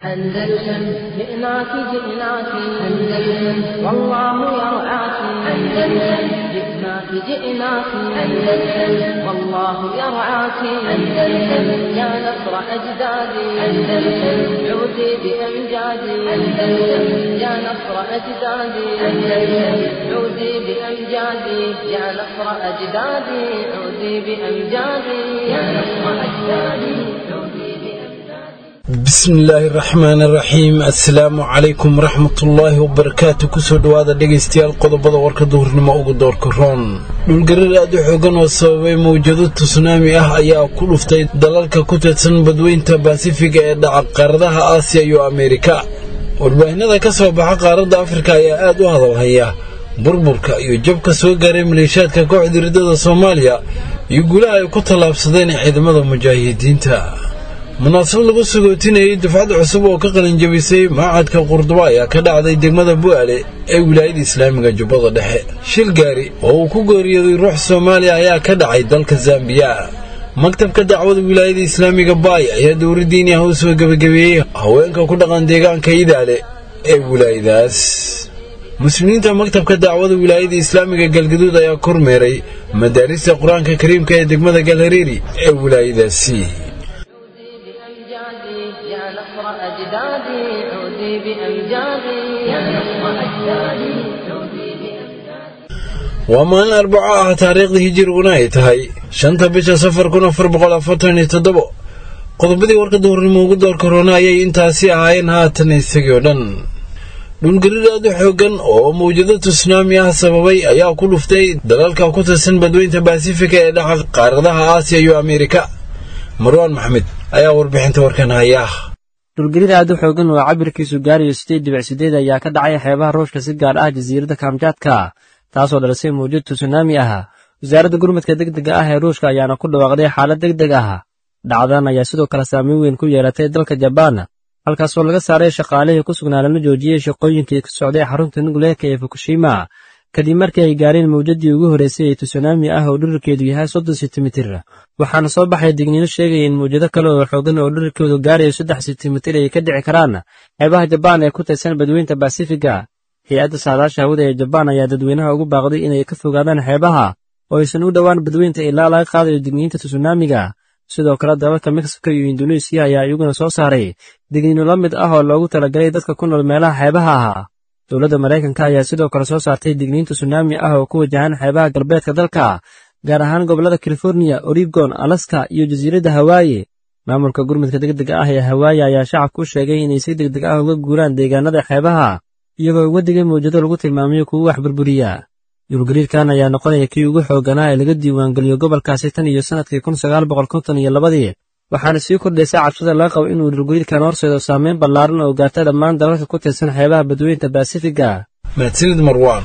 أندلسن جئناك جئناك أندلسن والله يرعاك أندلسن جئناك جئناك أندلسن والله يرعاك أندلسن يا نصر أجدادي أندلسن عودي بأمجادي أندلسن يا نصر أجدادي أندلسن عودي بأمجادي يا نصر أجدادي عودي بأمجادي يا نصر أجدادي عودي بأمجادي bismillaahi raxmaani raxiim assalaamu calaykum waraxmatullaahi wabarakaatu kusoo dhowaada dhegaystayaal qodobada warka duhurnimo ugu doorka roon dhulgarar aad u xoogan oo sababay mawjado tusunaami ah ayaa ku dhuftay dalalka ku teedsan badweynta baasifiga ee dhaca qaaradaha aasiya iyo ameerika warbaahinada ka soo baxa qaaradda afrika ayaa aad u hadalhaya burburka iyo jabka soo gaaray maleeshaadka kooxda riddada soomaaliya iyo guulaha ay ku tallaabsadeen ciidamada mujaahidiinta munaasabad lagu sagootinayay dufcad cusub oo ka qalinjabisay maacadka qurduba ayaa ka dhacday degmada bu'aale ee wilaayada islaamiga jubbada dhexe shil gaari oo uu ku geeriyooday ruux soomaaliya ayaa ka dhacay dalka zambiya maktabka dacwada wilaayada islaamiga baay ayaa dowladdiini ah u soo gebagabeeyey haweenka ku dhaqan deegaanka idaale ee wilaayadaas muslimiinta maktabka dacwada wilaayada islaamiga galgaduud ayaa kormeeray madaarista qur-aanka kariimka ee degmada galhareeri ee wilaayadaasi عودي بأمجادي يا نصر أجدادي عودي بأمجادي يا نصر أجدادي عودي بأمجادي waa maalin arbaco ah taariikhda hijiriguna ay tahay shanta bisha safar kun afar boqol afartan iyo toddobo qodobadii warka duhurnimo ugu door korona ayay intaasi ahaayeen haatan isagii oo dhan dhulgarir aad u xoogan oo mawjado tusnaami ah sababay ayaa ku dhuftay dalalka ku tirsan badweynta baasifika ee dhaca qaaradaha aasiya iyo ameerika marwaan maxmed ayaa warbixinta warkan haya dhulgariir aad u xoogan oo cabirkiisu gaarayo sideed dhibic sideed ayaa ka dhacay xeebaha ruushka si gaar ah jasiiradda kamjaadka taasoo dhalisay mawjad tusunaami ah wasaaradda gurmadka degdega ah ee ruushka ayaana ku dhawaaqday xaalad deg deg ah dhacdan ayaa sidoo kale saameyn weyn ku yeelatay dalka jabaan halkaasoo laga saaray shaqaalihii ku sugnaa lana joojiyey shaqooyinkii ka socday xarunta nukleerka ee fukushima kadib markii ay gaareen mawjadii ugu horreysay ee tusunaami ah oo dhirirkeedu yahay soddon sentimitir waxaana soo baxay digniino sheegaya in mawjado kale oo xoogan oo dhirirkoodu gaarayo saddex sentimitir ay ka dhici karaan xeebaha jabaan ee ku tirsan badweynta basifiga hay-adda saadaasha hawada ee jabaan ayaa dadweynaha ugu baaqday inay ka fogaadaan xeebaha oo aysan u dhowaan badweynta ilaa laga qaadayo digniinta tusunaamiga sidoo kale dalalka mexico iyo induneisiya ayaa iyaguna soo saaray digniino la mid ah oo loogu talagalay dadka ku nool meelaha xeebaha ah dowladda maraykanka ayaa sidoo kale soo saartay digniinta sunaami ah oo ku wajahan xeebaha galbeedka dalka gaar ahaan gobollada californiya oregon alaska iyo jasiiradda hawaayi maamulka gurmudka degdega ah ee hawaayi ayaa shacabka u sheegay inay si degdeg ah uga guuraan deegaanada xeebaha iyagoo uga digay mawjado lagu tilmaamayo kuwa wax burburiya dhulgariirkan ayaa noqonaya kii ugu xooganaa ee laga diiwaangeliyo gobolkaasi tan iyo sannadkii kun sagaal boqol konton iyo labadii waxaana sii kordhaysa cabsida laga qabo inuu dhulgariirkan horseedo saameyn ballaaran oo gaarta dhammaan dalalka ku tirsan xeebaha badweynta baasifiga mahadsanid marwaan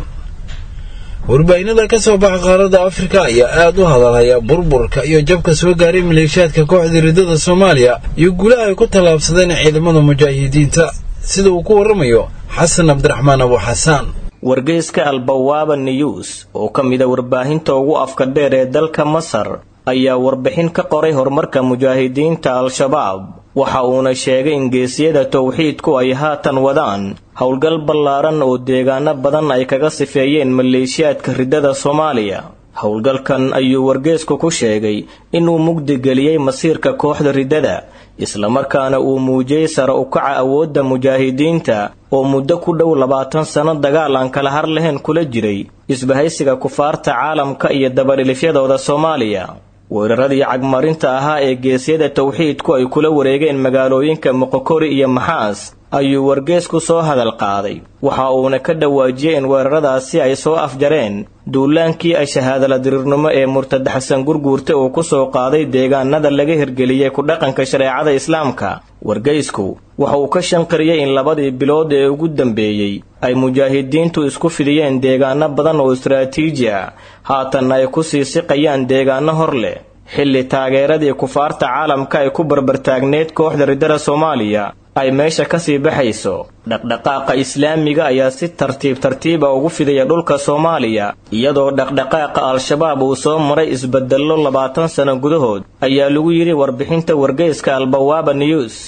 warbaahinada ka soo baxa qaaradda afrika ayaa aad u hadalhaya burburka iyo jabka soo gaaray maleeshaadka kooxda riddada soomaaliya iyo guulaha ay ku tallaabsadeen ciidamada mujaahidiinta sida uu ku warramayo xasan cabdiraxmaan abu xasaan wargeyska albawaaba news oo ka mida warbaahinta ugu afka dheer ee dalka masar ayaa warbixin ka qoray horumarka mujaahidiinta al-shabaab waxa uuna sheegay in geesiyada towxiidku ay haatan wadaan howlgal ballaaran oo deegaano badan ay kaga sifeeyeen maleeshiyaadka riddada soomaaliya howlgalkan ayuu wargeesku ku sheegay inuu mugdigeliyey masiirka kooxda riddada islamarkaana uu muujiyey sare ukaca awoodda mujaahidiinta oo muddo ku dhow labaatan sanno dagaal aan kala har lahayn kula jiray isbahaysiga kufaarta caalamka iyo dabadhilifyadooda soomaaliya weeraradii cagmarinta ahaa ee geesyada towxiidku ay kula wareegeen magaalooyinka moqokori iyo maxaas ayuu wargeesku soo hadal qaaday waxa uuna ka dhawaajiyey in weeraradaasi ay soo afjareen duulaankii ay shahaadala diriirnimo ee murtad xasan gurguurta uu ku soo qaaday deegaanada laga hirgeliyey ku dhaqanka shareecada islaamka wargeysku waxa uu ka shanqariyey in labadii bilood ee ugu dambeeyey ay mujaahidiintu isku fidiyeen deegaano badan oo istaraatiiji ah haatanna ay ku sii siqayaan deegaano hor leh xilli taageeradii kufaarta caalamka ay ku barbartaagneed kooxda riddada soomaaliya ay meesha kasii baxayso dhaqdhaqaaqa islaamiga ayaa si tartiib tartiiba ugu fidaya dhulka soomaaliya iyadoo dhaqdhaqaaqa al-shabaab uu soo maray isbedello labaatan sano gudahood ayaa lagu yidhi warbixinta wargeyska albawaaba news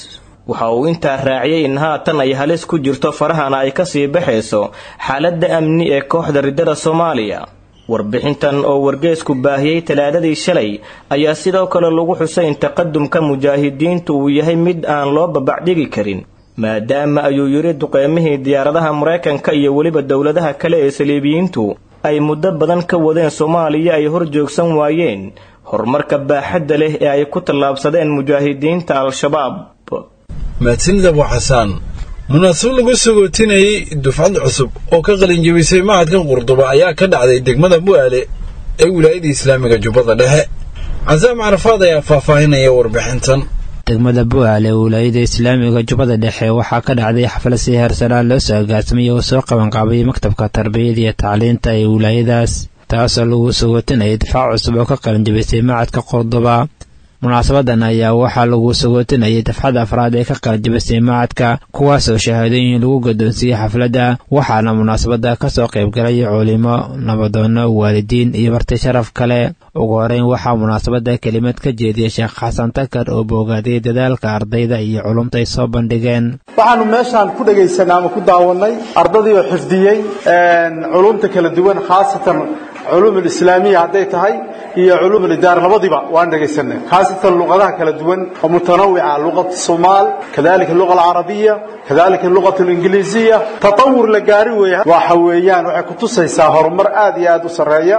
waxa uu intaa raaciyey in haatan ay halis ku jirto farahana ay kasii baxayso xaaladda amni ee kooxda riddada soomaaliya warbixintan oo wargeesku baahiyey talaadadii shalay ayaa sidoo kale lagu xusay in taqadumka mujaahidiintu uu yahay mid aan loo babacdhigi karin maadaama ayuu yidhi duqeymihii diyaaradaha maraykanka iyo weliba dowladaha kale ee saliibiyiintu ay muddo badan ka wadeen soomaaliya ay hor joogsan waayeen horumarka baaxadda leh ee ay ku tallaabsadeen mujaahidiinta al-shabaab mahadsanid abu xasaan munaasab lagu sagootinayay dufcad cusub oo ka qalinjabisay macadka qurduba ayaa ka dhacday degmada bu'aale ee wilaayada islaamiga jubbada dhexe casaam carafaad ayaa faahfaahinaya warbixintan degmada bu'aale ee wilaayada islaamiga jubbada dhexe waxaa ka dhacday xaflad si heersanaan loo soo agaasimay oo soo qabanqaabay maktabka tarbiyada iyo tacliinta ee wilaayadaas taasoo lagu sagootinayay difaac cusub oo ka qalinjabisay macadka qurduba munaasabadan ayaa waxaa lagu sagootinayay dafcada afraad ee ka qalinjabisay macadka kuwaasoo shahaadooyin lagu gadoonsiiyey xafladda waxaana munaasabada kasoo qaybgalay culimo nabadoono waalidiin iyo marti sharaf kale ugu horeyn waxaa munaasabada kelimad ka jeediyay sheekh xasan takar oo boogaaday dadaalka ardayda iyo culumta ay soo bandhigeen waxaanu meeshaan ku dhegaysanay ama ku daawanay ardadii oo xifdiyey culumta kala duwan khaasatan culuum alislaamiya hadday tahay iyo culuum alidaara labadiba waan dhegaysanay khaasatan luqadaha kala duwan oo mutanawica luqat somaal kadalika luqa alcarabiya kadalika luqat alingiliisiya tatawur la gaari weeye waxa weeyaan waxay kutusaysaa horumar aad iyo aad u sarreeya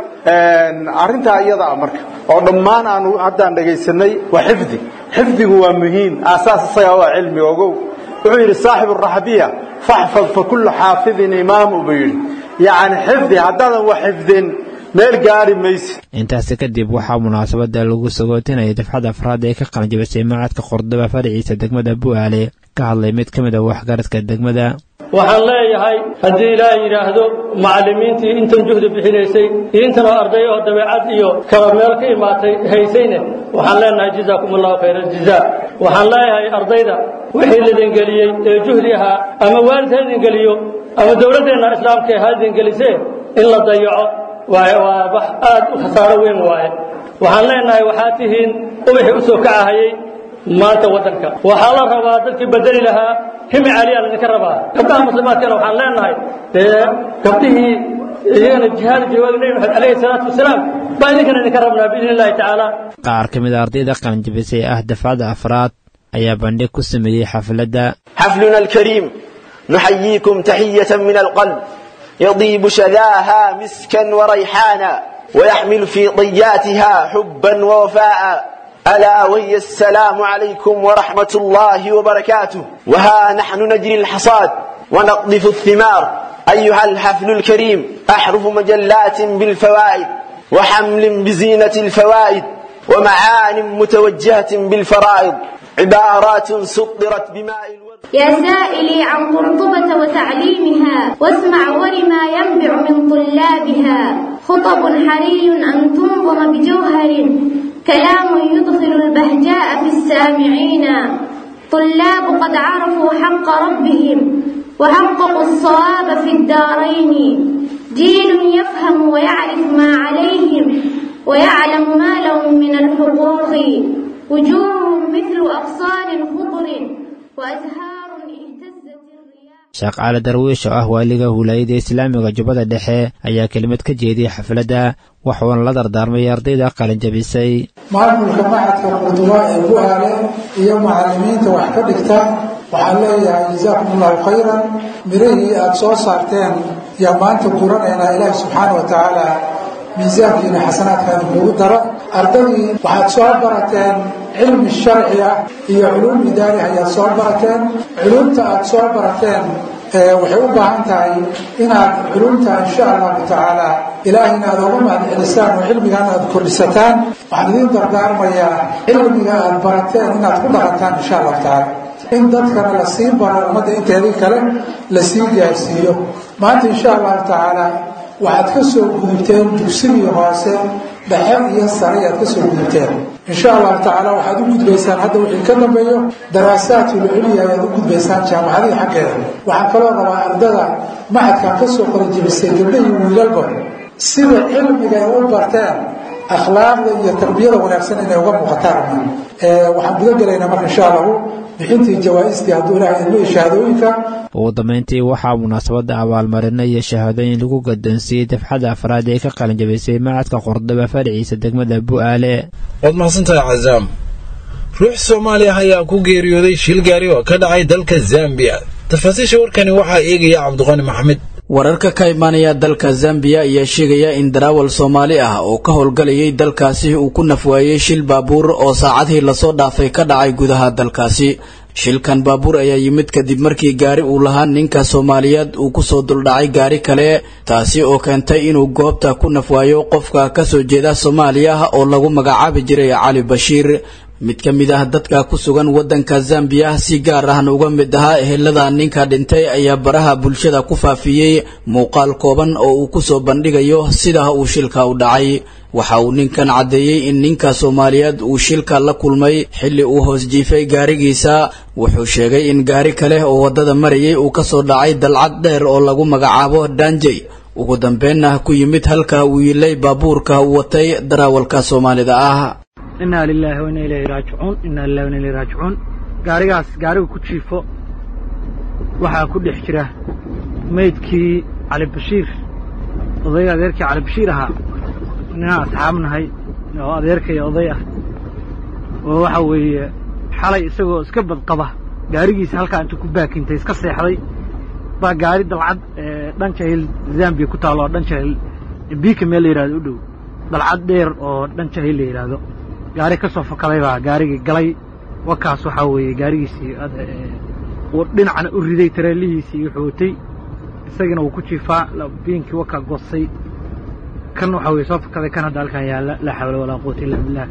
arrintaa iyada ah marka oo dhammaan aanu haddaan dhegaysanay waa xifdi xifdigu waa muhiim aasaas isaga waa cilmi ogow wuxuu yidhi saaxibu raxbiya faxfad fa kullu xaafidin imaamu buu yidhi yacni xifdi haddaadan wax xifdin meel gaari maysi intaasi kadib waxaa munaasabada lagu sagootinayay dafcada afraad ee ka qalinjabisay macadka qordoba faraciisa degmada bu'aale ka hadlay mid ka mid a waxgaradka degmada waxaan leeyahay haddii ilaaha yidhaahdo macallimiintii intan juhdi bixinaysay iyo intan oo arday oo dabeecad iyo kala meel ka imaatay haysayne waxaan leenahay jazaakum allahu khayra aljazaa waxaan leeyahay ardayda wixii lidin geliyey ee juhdi ahaa ama waalid ha idin geliyo ama dowladdeenna islaamka ha idin gelisee in la dayaco waaye waa wax aad u khasaaro weyn waaye waxaan leenahay waxaad tihiin ubaxii u soo kacahayey maanta waddanka waxaa la rabaa dadkii bedeli lahaa himi caaliyaa laydinka rabaa gabdhaha muslimaadkana waxaan leenahay dee gabdhihii iyagana jihaad jawaaga nebi maxamed calayhi salaatu wasalaam baa idinkana idinka rabnaa biidni illahi tacaala qaar ka mid a ardayda qalinjabisay ah dafcada afraad ayaa bandhig ku sameeyey xafladda حفلنا الكريم نحييكم تحية من القلب يضيب شذاها مسكا وريحانا ويحمل في طياتها حبا ووفاء ألا وهي السلام عليكم ورحمة الله وبركاته وها نحن نجري الحصاد ونقذف الثمار أيها الحفل الكريم أحرف مجلات بالفوائد وحمل بزينة الفوائد ومعان متوجهة بالفرائض عبارات سطرت بماء الورد يا سائلي عن قرطبة وتعليمها واسمع ولما ينبع من طلابها خطب حري أن تنظم بجوهر كلام يدخل البهجاء في السامعين طلاب قد عرفوا حق ربهم وحققوا الصواب في الدارين جيل يفهم ويعرف ما عليهم ويعلم ما لهم من الحقوق وجوههم مثل أغصان خضر وأزهار اهتزت الرياح sheekh cali darwiish oo ah waaliga huulaayada islaamiga jubbada dhexe ayaa kelimad ka jeediyey xafladda waxuuna la dardaarmay ardayda qalinjabisay maamulka macadka qurduba ee bu'aale iyo macallimiinta wax ka dhigta waxaan leeyahay jazaakum allahu khayran mirihii aada soo saarteen yaa maanta guranaynaa ilaahi subxaana wa tacaala miisaankiina xasanaadkaana kugu dara ardadii waxaad soo barateen cilmi sharci ah iyo culuum idaari ayaad soo barateen culuumta aad soo barateen waxay u baahan tahay inaad culuumta insha allahu tacaala ilaahayna aad oga mahadcelisaan oo cilmigaana aad kordhisataan waxaan idiin dardaarmayaa cilmiga aad barateen inaad ku dhaqantaan insha allahu tacaala in dadkana la sii baro ummadda inteedii kale la sii gaarsiiyo maanta insha allahu tacaala waxaad ka soo gudubteen dugsigii hoose dhexe iyo sare ayaad ka soo gudubteen insha allahu tacaala waxaad u gudbaysaan hadda wixii ka dambeeyo daraasaatulculya ayaad u gudbaysaan jaamacadii xaggeeda waxaan kaloo rabaa ardada macadkan ka soo qalijibisay gabdhahii wiilalba sida cilmiga ay u barteen akhlaaqda iyo tarbiyada wanaagsan inay uga muuqataan waxaan guda gelaynaa marka insha allahu bixintii jawaa-istii hadduu ilahay idmo iyo shahaadooyinka ugu dambeyntii waxaa munaasabadda abaalmarino iyo shahaadooyin lagu gadoonsiiyey dafxadda afraad ee ka qalinjabisay macadka qordaba fadhiciisa degmada bu'aale waad mahadsantahay cazaam ruux soomaaliya ayaa ku geeriyooday shil gaari oo ka dhacay dalka zambiya tafaasiisha warkani waxaa eegaya cabdiqani maxamed wararka ka imaanaya dalka zambiya ayaa sheegaya in daraawal soomaali ah oo ka howlgalayay dalkaasi uu ku nafwaayey shil baabuur oo saacadihii lasoo dhaafay ka dhacay gudaha dalkaasi shilkan baabuur ayaa yimid kadib markii gaari uu lahaa ninka soomaaliyeed uu kusoo duldhacay gaari kale taasi oo keentay inuu goobta ku nafwaayo qofka kasoo jeeda soomaaliya oo lagu magacaabi jiray cali bashiir mid ka mid ah dadka ku sugan waddanka zambiya si gaar ahna uga mid ahaa ehelada ninka dhintay ayaa baraha bulshada ku faafiyey muuqaal kooban oo uu kusoo bandhigayo sida uu shilka u dhacay waxa uu ninkan caddeeyey in ninka soomaaliyeed uu shilka la kulmay xilli uu hoos jiifay gaarigiisa wuxuu sheegay in gaari kale oo waddada marayay uu kasoo dhacay dalcad dheer oo lagu magacaabo danjey ugu dambeenna ku yimid halka uu yilay baabuurka uu watay daraawalka soomaalida ah inaa lilaahi wa inaa ilayhi raajicuun inaa lilahi wa inaa ilayhi raajicuun gaarigaas gaarigu ku jiifo waxaa ku dhex jira maydkii cali bashiir odayga adeerkii cali bashiir ahaa ninaan asxaab nahay oo adeerkaya oday ah oo waxa weeye xalay isagoo iska badqaba gaarigiisa halkaa intuu ku baakintay iska seexday baa gaari dalcad dhan jahil zambiya ku taalo oo dhan jahil biika meel la yidhahdo u dhow dalcad dheer oo dhan jahil la yidhaahdo gaari ka soo fakaday baa gaarigii galay wakaas waxaa weeye gaarigiisii uu dhinacna u riday tareelihiisii wuxuu watay isagina wuu ku jiifaa biinkii wakaa goosay kan waxaa weye soo fakaday kan hadda halkan yaalla laa xawla walaa quwata illa billah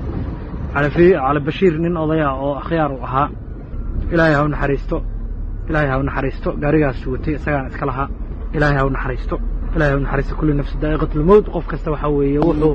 cali bashiir nin odaya oo akhyaar u ahaa ilaahay ha u naxariisto ilaahay ha u naxariisto gaarigaas watay isagaana iska lahaa ilaahay ha u naxariisto ilahay ha u naxariisto kulli nafsi daa'iqatulmowt qof kasta waxaa weeye wuxuu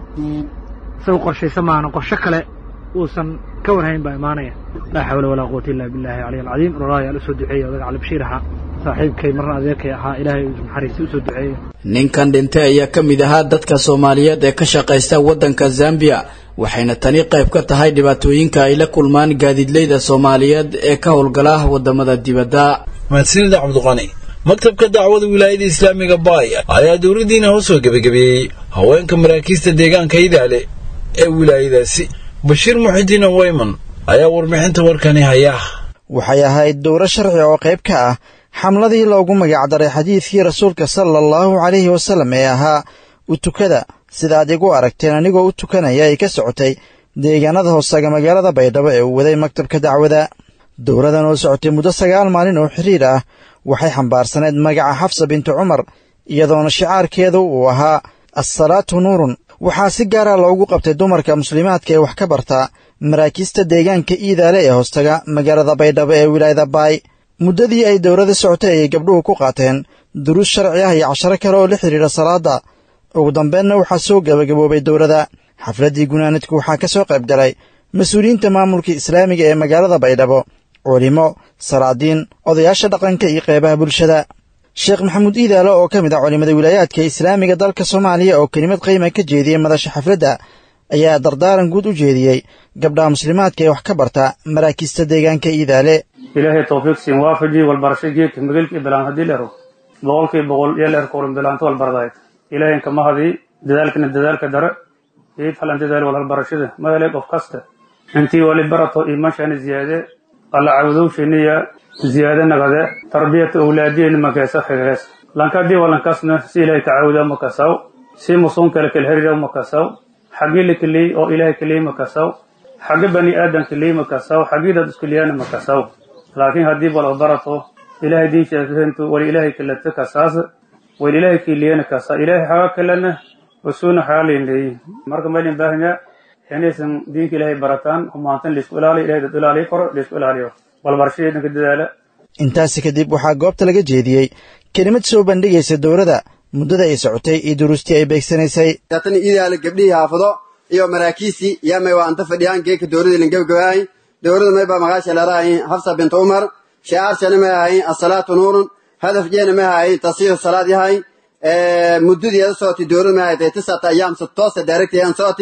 isagu qorshaysa maana qorsho kale uusan ka warhayn baa imaanaya laa xawla walaa quwata illa billahi caliy alcadiim roraayaa la soo duceeya odaga cali bashiir ahaa saaxiibkay marna adeerkay ahaa ilaahay uu naxariista u soo duceeya ninkan dhintay ayaa ka mid ahaa dadka soomaaliyeed ee ka shaqaysta waddanka zambiya waxayna tani qayb ka tahay dhibaatooyinka ay la kulmaan gaadiidleyda soomaaliyeed ee ka howlgala waddamada dibadda mahadsanida cabdiqani maktabka dacwada wilaayada islaamiga baay ayaa dowladdiina u soo gebagabeeyey haweenka maraakiista deegaanka idaale ee wilaayadaasi bashiir muxidiin weyman ayaa warbixinta warkani haya waxay ahayd dowro sharci oo qayb ka ah xamladii loogu magacdaray xadiidkii rasuulka sala allahu calayhi wasallam ee ahaa u tukada sida aad igu aragteen anigoo u tukanaya ay ka socotay deegaanada hoosaga magaalada baydhabo ee uu waday maktabka dacwada dowradan oo socotay muddo sagaal maalin oo xiriir ah waxay xambaarsaneyd magaca xafsa bintu cumar iyadoona shicaarkeedu uu ahaa assalaatu nuurun waxaa si gaara loogu qabtay dumarka muslimaadka ee wax ka barta maraakiista deegaanka iidaale ee hoostaga magaalada baydhabo ee wilaayada baay muddadii ay dowrada socotay ayay gabdhuhu ku qaateen duruus sharci ah iyo casharo kale oo la xidhiidha salaadda ugu dambeenna waxaa soo gebagaboobay dowrada xafladdii gunaanadku waxaa ka soo qayb galay mas-uuliyiinta maamulka islaamiga ee magaalada baydhabo culimo salaadiin odayaasha dhaqanka iyo qeybaha bulshada sheekh maxamuud iidaale oo ka mid ah culimmada wilaayaadka islaamiga dalka soomaaliya oo kelimad qiima ka jeediyey madasha xafladda ayaa dardaaran guud u jeediyey gabdhaha muslimaadka ee wax ka barta maraakiista deegaanka iidaale ilaahay tawfiiq siin waafaji walbarasho geedka magalkii bilaan haddii leero boqolkii boqol iyo leer kuurin bilaanto walbardayd ilaahay kama hadii dadaalkana dadaalka dare iid halan dadaal walhalbarashada ma helay qof kasta intii wali barato iimaanshani ziyaade alla cawdowshiniya ziyaade nagade tarbiyata awlaadiyeni makeesa xigees lankadii walankasna si ilaahay ka cawda makasaw si musuun kale kala herira makasaw xagii la keliyey oo ilaahay keliyey makasaw xagga bani aadan keliyey makasaw xagii dad iskeliyana makasaw laakiin haddii wala barato ilaahay diinshaatu wali ilaahay kalata kasaas wali ilaahay keliyana kasa ilaahay xaga kalena wasuuna xaga leendheeyi marka maylin baahanya inaysan diinka ilaahay barataan humaantan laisku ilaaliyo ilahay dad ilaaliyo koro laisku ilaaliyo walbarashadii dhanka dadaala intaasi kadib waxaa goobta laga jeediyey kelimad soo bandhigaysa dowladda muddada ay socotay iyo duruustii ay beegsanaysay tan idaala gabdhihii haafado iyo maraakiisii yamay waa anta fadhiyaan geeka dowladii lan gebagabaay dowladda may baa magaasha leerahayn xafsa bint umar shicaarshana may ahayn asalaatu nuurun hadaf jeena may ahayn tasiihu salaad yahay muddadeeda socotay dowladda may ahayd tisata ayaam si toosa daaragtayaan socotay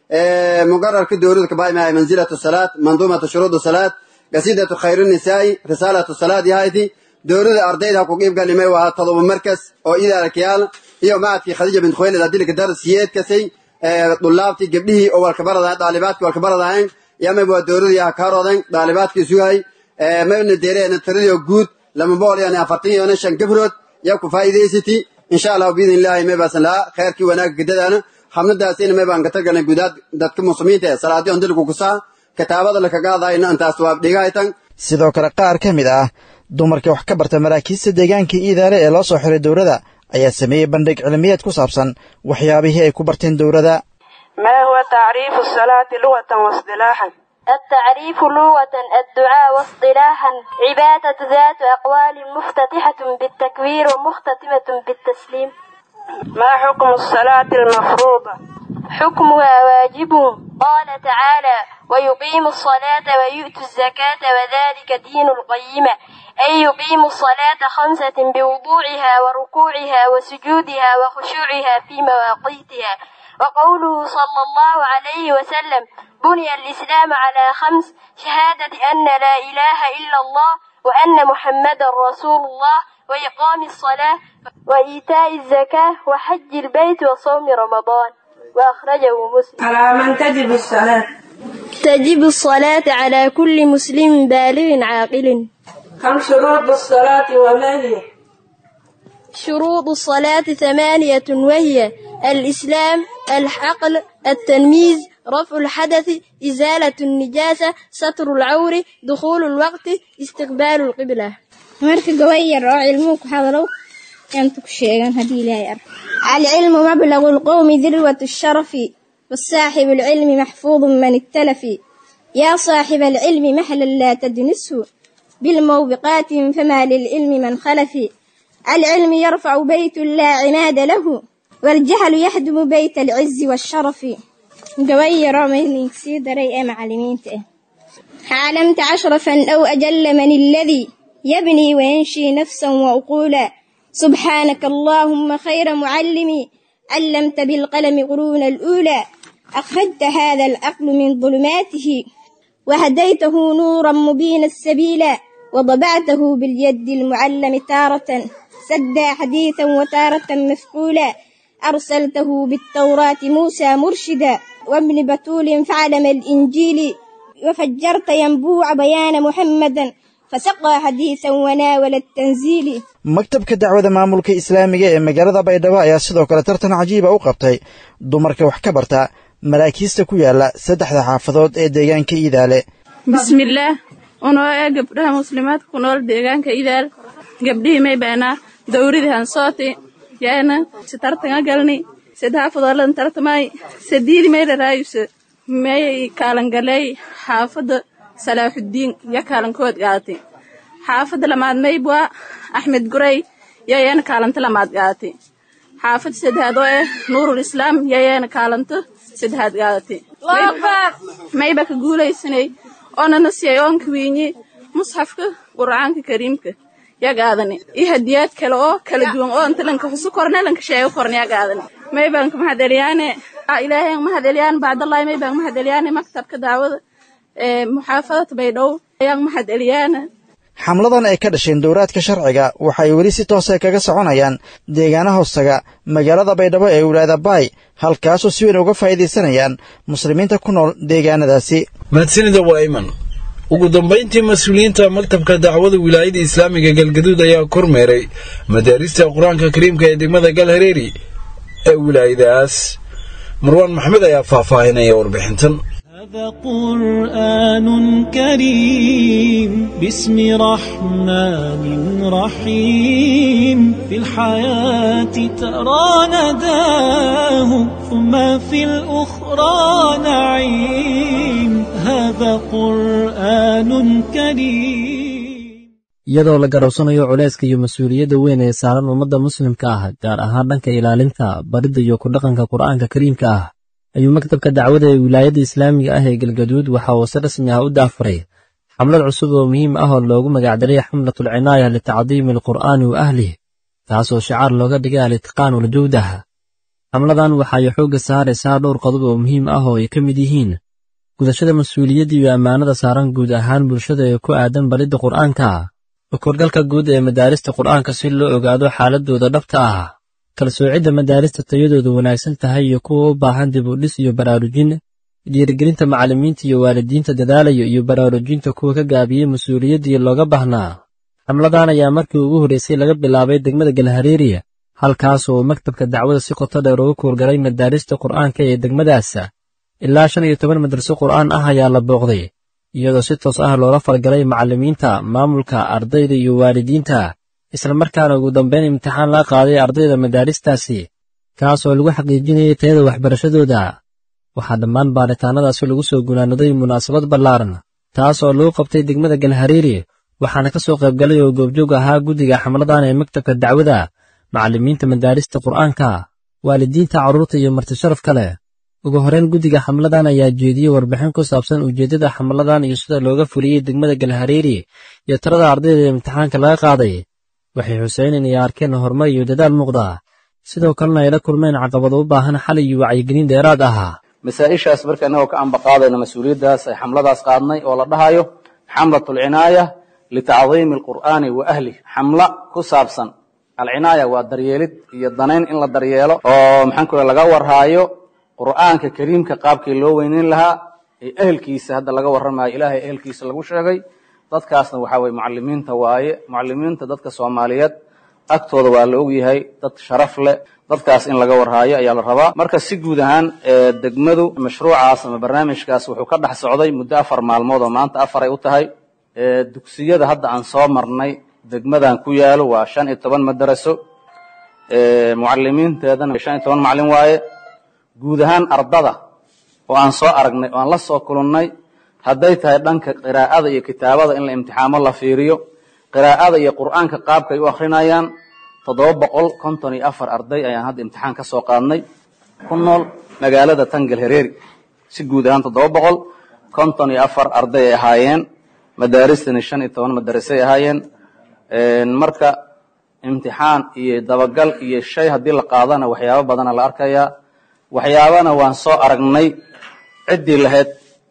muqararka dowlada kabaay mahay manzilatu salaat manduumatu shuruudu salaat gasidatu khayru nisaa'i risaalatu salaat yahayti dowlada ardayda ku qiib galimay waa todoba markas oo idaarkayaal iyo macadkii khadiija bint khuwaylid adilka darasiyeedkasay dulaabtii gabdhihii oo walkabaradahayn daalibaadkii walkabaradahayn yamay waa dowladii ah kaaroodan daalibaadkii sugahay mayna deereena tiradii guud lama boqol iyo afartan iyo shan gabrood yaa ku faa'iidaysati insha allahu biidn illaahi may baasan lahaa khayrkii wanaagga gadadaana xamladaasina may baan ka tagalnay gudaad dadka muslimiinta ee salaadii on dilku kusaa kitaabada lakagaadayna intaas waa dhigahaytan sidoo kale qaar ka mid ah dumarka wax ka barta maraakiista deegaanka iidaale ee loo soo xiray dowladda ayaa sameeyey bandhig cilmiyeed ku saabsan waxyaabihii ay ku barteen dowladda ما هو تعريف الصلاة لغة واصطلاحا التعريف لغة الدعاء واصطلاحا عبادة ذات أقوال مفتتحة بالتكبير ومختتمة بالتسليم ما حكم الصلاة المفروضة حكمها واجب قال تعالى ويقيم الصلاة ويؤتوا الزكاة وذلك دين القيمة أي يقيم الصلاة خمسة بوضوعها وركوعها وسجودها وخشوعها في مواقيتها وقوله صلى الله عليه وسلم بني الإسلام على خمس شهادة أن لا إله إلا الله وأن محمدا رسول الله وإقام الصلاة وإيتاء الزكاة وحج البيت وصوم رمضان وأخرجه مسلم على من تجب الصلاة تجب الصلاة على كل مسلم بالغ عاقل كم شروط الصلاة وما هي شروط الصلاة ثمانية وهي الإسلام العقل التمييز رفع الحدث إزالة النجاسة ستر العور دخول الوقت استقبال القبلة marka gawayar oo cilmuhu ku hadlo intu ku sheegan haddii ilaahay ar alcilmu mablagu lqowmi dirwat sharafi wasaaxibu alcilmi maxfuudu man ittalafi yaa saaxiba alcilmi mahlan laa tadnisu bilmawbiqaatin fama lilcilmi man khalafi العلم يرفع بيت لا عماد له والجهل يهدم بيت العز والشرف قوير من سيدري معلمين علمت عشرفا أو أجل من الذي يبني وينشي نفسا وعقولا سبحانك اللهم خير معلمي علمت بالقلم قرون الأولى أخرجت هذا العقل من ظلماته وهديته نورا مبين السبيل وضبعته باليد المعلم تارة سدى حديثا وتارة مفعولا أرسلته بالتوراة موسى مرشدا وابن بتول فعلم الإنجيل وفجرت ينبوع بيان محمدا فسقى حديثا وناول التنزيل maktabka dacwada maamulka islaamiga ee magaalada baydhabo ayaa sidoo kale tartan cajiiba u qabtay dumarka wax ka barta maraakiista ku yaala saddexda xaafadood ee deegaanka iidaale bismillaah unoo ee gabdhaha muslimaadka ku nool deegaanka idaal gabdhihii may baanaa dawridii hansooti yaana si tartanga galni sadhaafadolan tartamay sadiidi may dharaayuse may kaalangaley xaafada salaaxuddiin ya kaalankood gaadati xaafada lamaad maybwa axmed guray yayeena kaalanto lamaad gaadati xaafada saddexaad oo eh nuurul islaam yayeena kaalanto saddexaad gaadati mayba ka guulaysanay oonana siyay oonka wiinyi musxafka qur'aanka kariimka yagaadani iyo hadiyaad kale oo kala duwan oo inta lanka xusu korne lanka sheego korne yagaadani maybanka mahadeliyaane ilaahay mahadeliyaane bacdallahi maybanka mahadeliyaane maktabka daawada ee muxaafadada baydhow ayaan mahadeliyaane xamladan ay ka dhasheen dowraadka sharciga waxay weli si toose kaga soconayaan deegaana hoostaga magaalada baydhabo ee wilaayada baay halkaasoo si weyn uga faa'iidaysanayaan muslimiinta ku nool deegaanadaasi mahadsanida waa iman ugu dambayntii mas-uuliyiinta maktabka dacwada wilaayada islaamiga galgaduud ayaa kormeeray madaarista qur-aanka kariimka ee degmada galhareeri ee wilaayadaas marwaan maxmed ayaa faahfaahinaya warbixintan هذا قرآن كريم باسم رحمن رحيم في الحياة ترى نداه ثم في الأخرى نعيم هذا قرآن كريم iyadoo la garowsanayo culayska iyo mas-uuliyadda weyn ee saaran ummadda muslimka ah gaar ahaan dhanka ilaalinta baridda iyo ku dhaqanka qur'aanka kariimka ah ayuu maktabka dacwada ee wilaayadda islaamiga ah ee galgaduud waxa uu si rasmi ah u daafuray xamlad cusub oo muhiim ah oo loogu magacdaray xamlatul cinaaya litacdiimi alqur'aani wa ahlih taasoo shicaar looga dhigay alitqaan waljawdah xamladan waxay xoogga saaraysaa dhowr qodob oo muhiim ah oo ay ka mid yihiin gudashada mas-uuliyadda iyo ammaanada saaran guud ahaan bulshada ee ku aadan baridda qur'aanka korgalka guud ee madaarista qur'aanka si loo ogaado xaaladooda dhabta ah kala soocidda madaarista tayadoodu wanaagsan tahay iyo kuwa u baahan dib u dhis iyo baraarujin dhiirigelinta macallimiinta iyo waalidiinta dadaalaya iyo baraarujinta kuwa ka gaabiyey mas-uuliyaddii looga baahnaa xamladan ayaa markii ugu horreysay laga bilaabay degmada galhareeriya halkaas oo maktabka dacwada si qoto dheer uga kuurgalay madaarista qur'aanka ee degmadaas ilaa shan iyo toban madraso qur'aan ah ayaa la booqday iyadoo si toos ah loola falgalay macallimiinta maamulka ardayda iyo waalidiinta islamarkaana ugu dambeyn imtixaan laga qaaday ardayda madaaristaasi kaas oo lagu xaqiijinayay tayada waxbarashadooda waxaa dhammaan baaritaanadaasi lagu soo gunaanaday munaasabad ballaaran taas oo lagu qabtay degmada galhareeri waxaana ka soo qaybgalay oo goobjoog ahaa guddiga xamladan ee maktabka dacwada macallimiinta madaarista qur'aanka waalidiinta carruurta iyo martisharaf kale ugu horreyn guddiga xamladan ayaa jeediyey warbixin ku saabsan ujeeddada xamladan iyo sida looga fuliyey degmada galhareeri iyo tirada ardayda ee imtixaanka laga qaaday waxay xuseen inay arkeen horumar iyo dadaal muuqda sidoo kalena ay la kulmeen caqabado u baahan xal iyo wacyigelin dheeraad ah masaa-ishaas marka innagoo ka ambaqaadayna mas-uuliyaddaas ay xamladaas qaadnay oo la dhahayo xamlat alcinaaya litacdiimi alqur'aani wa ahlih xamla ku saabsan alcinaaya waa daryeelid iyo danayn in la daryeelo oo maxaan ku laga warhaayo qur'aanka kariimka qaabkii loo weyneyn lahaa ee ehelkiisa hadda laga warramayo ilaahay ehelkiisa lagu sheegay dadkaasna waxaa weye mucalimiinta waaye mucalimiinta dadka soomaaliyeed agtooda waa la ogyahay dad sharaf leh dadkaas in laga warhaayo ayaa la rabaa marka si guud ahaan degmadu mashruucaas ama barnaamijkaas wuxuu ka dhex socday muddo afar maalmood oo maanta afaray u tahay dugsiyada hadda aan soo marnay degmadan ku yaalo waa shan iyo toban madaraso mucalimiinteedana shan iyo toban macalin waaye guud ahaan ardada oo aan soo aragnay oo aan la soo kulannay hadday tahay dhanka qiraa'ada iyo kitaabada in la imtixaamo la fiiriyo qiraa'ada iyo qur'aanka qaabkay u akrinayaan toddoba boqol konton iyo afar arday ayaan hadda imtixaan ka soo qaadnay ku nool magaalada tangal hereeri si guud ahaan toddoba boqol konton iyo afar arday ay ahaayeen madaaristani shan iyo toban madarasay ahaayeen marka imtixaan iyo dabagal iyo shay haddii la qaadana waxyaabo badana la arkayaa waxyaabana waan soo aragnay ciddii lahayd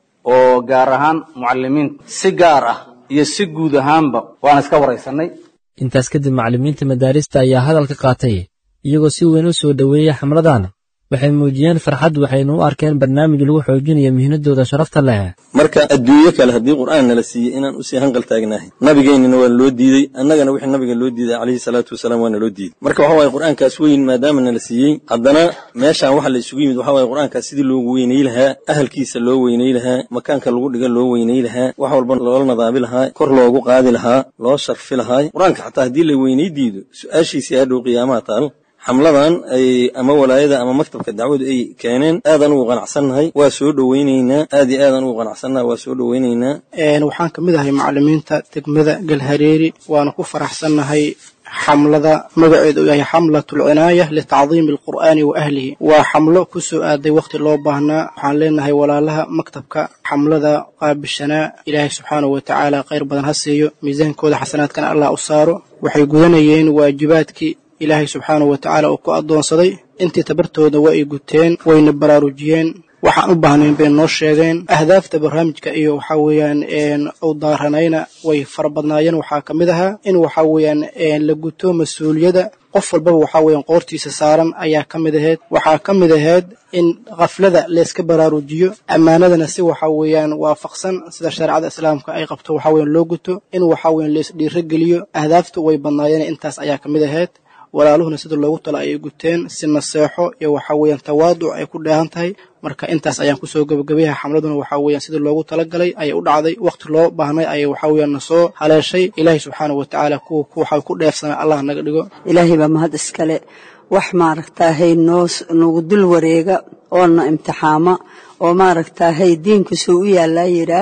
oo gaar ahaan mucalimiinta si gaar ah iyo si guud ahaanba waan iska waraysanay intaas kadib macallimiinta madaarista ayaa hadalka qaatay iyagoo si weyn u soo dhoweeyey xamladan waxay muujiyeen farxad waxayna u arkeen barnaamij lagu xoojinayo mihnadooda sharafta leh marka adduunyo kale haddii qur'aan nala siiyey inaan usii hanqal taagnahay nabigeennina waa loo diidey annagana wixii nabiga loo diiday calayhi salaatu wasalaam waa naloo diiday marka waxa waye qur'aankaas weyn maadaama nala siiyey haddana meeshaan waxa la isugu yimid waxa waye qur'aankaas sidii loogu weynay lahaa ahalkiisa loo weynay lahaa makaanka lagu dhiga loo weynay lahaa wax walba loola nadaabi lahaa kor loogu qaadi lahaa loo sharfi lahaa qur'aanka xataa haddii la weynay diido su-aashiisii hadhow qiyaamaha taal xamladan ay ama walaayada ama maktabka dacwadu ay keeneen aadaan ugu qanacsannahay waa soo dhoweyneynaa aad iyo aadaan ugu qanacsannahay waa soo dhoweyneynaa waxaan ka mid ahay macalimiinta degmada galhareeri waana ku faraxsannahay xamlada magaceedu uu yahay xamlatul cinaaya litacdiimi alqur'aani wa ahlihi waa xamlo ku soo aaday wakhti loo baahnaa waxaan leenahay walaalaha maktabka xamlada qaabishanaa ilaahay subxaanahu wa tacaala khayr badan ha siiyo miisaankooda xasanaadkana allah u saaro waxay gudanayeen waajibaadkii ilaahay subxaanahu wa tacaala uu ku addoonsaday intii tabartooda waa ay guteen wayna baraarujiyeen waxaan u baahnayn bay noo sheegeen ahdaafta barnaamijka iyo waxaa weeyaan u daaranayna way fara badnaayeen waxaa ka mid ahaa in waxaa weeyaan la guto mas-uuliyadda qof walbaba waxaa weeyaan qoortiisa saaran ayaa ka mid ahayd waxaa ka mid ahayd in khaflada layska baraarujiyo ammaanadana si waxaa weeyaan waafaqsan sida shareecada islaamka ay qabto waxaa weeyaan loo guto in waxaa weeyaan lays dhiirogeliyo ahdaaftu way badnaayeen intaas ayaa ka mid ahayd walaaluhuna sida loogu talo ayay guteen si naseexo iyo waxaa weeyaan tawaaduc ay ku dheehan tahay marka intaas ayaan kusoo gebagabayaha xamladuna waxaa weeyaan sidii loogu talagalay ayay u dhacday wakhti loo baahnay ayay waxaa weeyaan nasoo haleeshay ilaahay subxaanahu wa tacaala kuwa waxa ku dheefsanaa allah naga dhigo ilaahay baa mahad iskale wax maaragtaahay noo nagu dul wareega oona imtixaama oo maaragtaahay diinka soo u yaallaa yiraa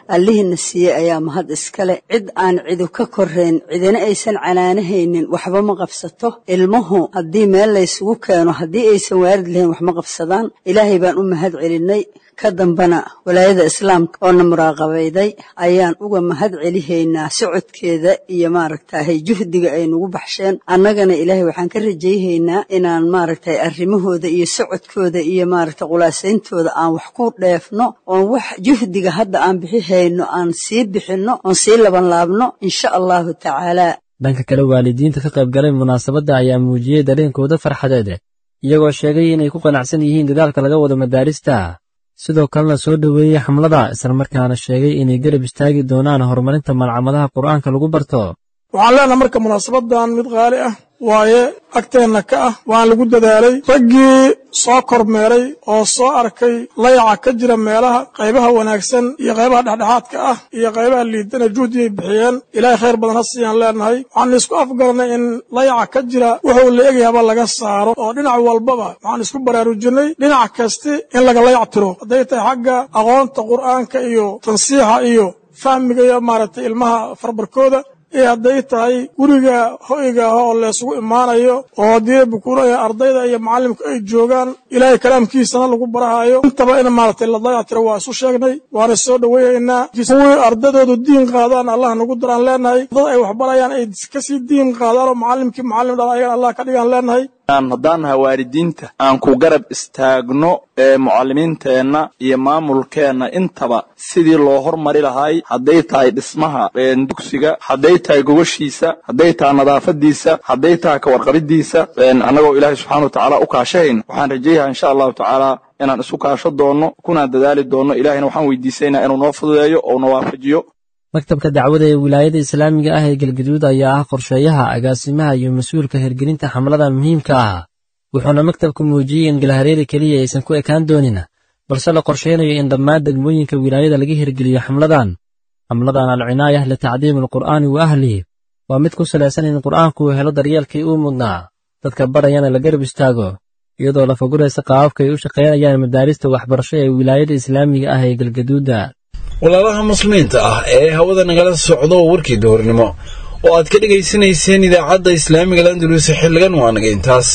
allihiina siiyey ayaa mahad iskale cid aan cidu ka korayn cidina aysan canaanahaynin waxba ma qabsato ilmuhu haddii meel laysugu keeno haddii aysan waarid lahayn wax ma qabsadaan ilaahay baan u mahad celinay ka dambana walaayada islaamka oo na muraaqabayday ayaan uga mahad celihaynaa socodkeeda iyo maaragtahay juhdiga ay nagu baxsheen annagana ilaahay waxaan ka rajayhaynaa inaan maaragtay arrimahooda iyo socodkooda iyo maaragtay khulaasayntooda aan wax ku dheefno oon wax juhdiga hadda aan bixihayno aan sii bixinno oon sii labanlaabno insha allahu tacaala dhanka kale waalidiinta ka qayb galay munaasabadda ayaa muujiyey dareenkooda farxadeed iyagoo sheegay inay ku qanacsan yihiin dadaalka laga wado madaarista sidoo kalena soo dhoweeyey xamlada islamarkaana sheegay inay garab istaagi doonaan horumarinta malcamadaha qur'aanka lagu barto waxaan leenaha marka munaasabadan mid qaali ah waaye agteenna ka ah waan lagu dadaalay raggii soo kormeeray oo soo arkay layaca ka jira meelaha qaybaha wanaagsan iyo qaybaha dhexdhexaadka ah iyo qaybaha liidana juhdigay bixiyeen ilaahay khayr badan ha siiyaan leenahay waxaan isku afgaranay in layaca ka jira wuxuu la egayaba laga saaro oo dhinac walbaba waxaan isku baraarujinay dhinac kasti in laga layac tiro hadday tahay xagga aqoonta qur'aanka iyo tansiixa iyo fahmiga iyo maaragtay ilmaha farbarkooda iyo hadday tahay guriga hoyga ah oo laysugu imaanayo oo haddii bukuuraya ardayda iyo macallimka ay joogaan ilaahay kalaamkiisana lagu barahayo intaba in maaragtay la dayactiro waa isu sheegnay waana soo dhoweynaynaa kuwii ardaydoodu diin qaadaan allah nagu daraan leenahay dad ay waxbarayaan ay kasii diin qaadaan oo macallimkii macallim dhan ayagan allah ka dhigaan leenahay haddaan nahay waalidiinta aan ku garab istaagno ee mucallimiinteenna iyo maamulkeenna intaba sidii loo hormari lahay hadday tahay dhismaha dugsiga hadday tahay gogoshiisa hadday tahay nadaafadiisa hadday tahay kawarqabidiisa annagoo ilaahay subxana wa tacaala u kaashahayn waxaan rajayaha insha allahu tacaala inaan isu kaasho doonno kunaan dadaali doonno ilahayna waxaan weydiisaynaa inuu noo fududeeyo oo na waafajiyo maktabka dacwada ee wilaayada islaamiga ah ee galgaduud ayaa ah qorsheeyaha agaasimaha iyo mas-uulka hirgelinta xamlada muhiimka ah wuxuuna maktabku muujiyey in galhareeri keliya aysan ku ekaan doonin balse la qorsheynayo in dhammaan degmooyinka wilaayada laga hirgeliyo xamladan xamladan alcinaayah litacdiimi alqur'aani wa ahlihi waa mid ku salaysan in qur'aanku uu helo daryeelkii uu mudnaa dadka barayana la garab istaago iyadoo la faguraysa qaababka ay u shaqaynayaan madaarista waxbarasho ee wilaayada islaamiga ah ee galgaduuda walaalaha muslimiinta ah ee hawada nagala socdo warkii duhurnimo oo aad ka dhegaysanayseen idaacadda islaamiga landulus xilligan waa naga intaas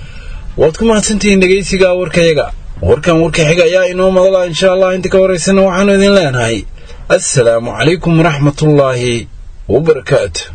waad ku mahadsantihiin dhegaysiga warkayaga warkan warka xiga ayaa inoo madala insha allah inta ka horaysana waxaanu idin leenahay assalaamu calaykum waraxmatullaahi wabarakaatu